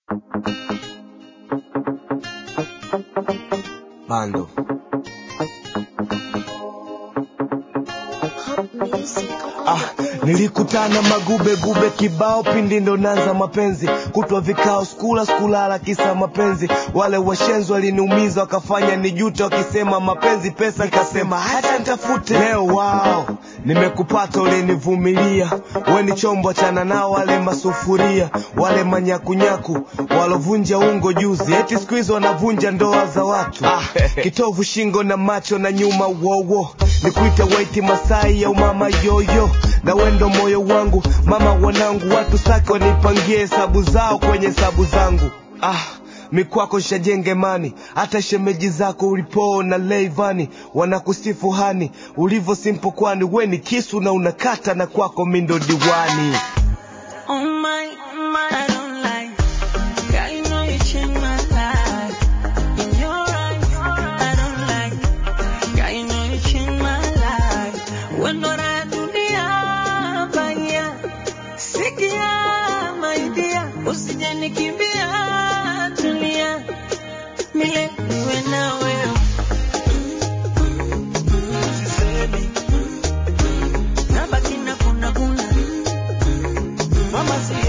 Bando. Ah, nilikutana magube gube kibao pindi ndo nanza mapenzi kutwa vikao skula skulala kisa mapenzi wale washenzi waliniumiza wakafanya nijuta wakisema mapenzi pesa nikasema hata nitafute leo wao nimekupata ulinivumilia we ni chombo chana nao wale masufuria wale manyakunyaku walovunja ungo juzi eti siku hizo wanavunja ndoa za watu ah, kitovu shingo na macho na nyuma wowo nikuite waiti masai au mama yoyo na wendo moyo wangu mama wanangu watu sake wanipangie hesabu zao kwenye hesabu zangu ah mikwako shajenge mani hata shemeji zako ulipoo na leivani wanakusifu hani ulivyo simpo kwani we ni kisu na unakata na kwako mindo diwani Oh my, oh my, I don't like. Girl, you know you changed my life. In your eyes, I don't like. Girl, you know you changed my life. When not I do the baya, sikia my dear, usije nikimbia, tulia, mile niwe na wewe. Sisemi, nabaki na kuna kuna. Mama si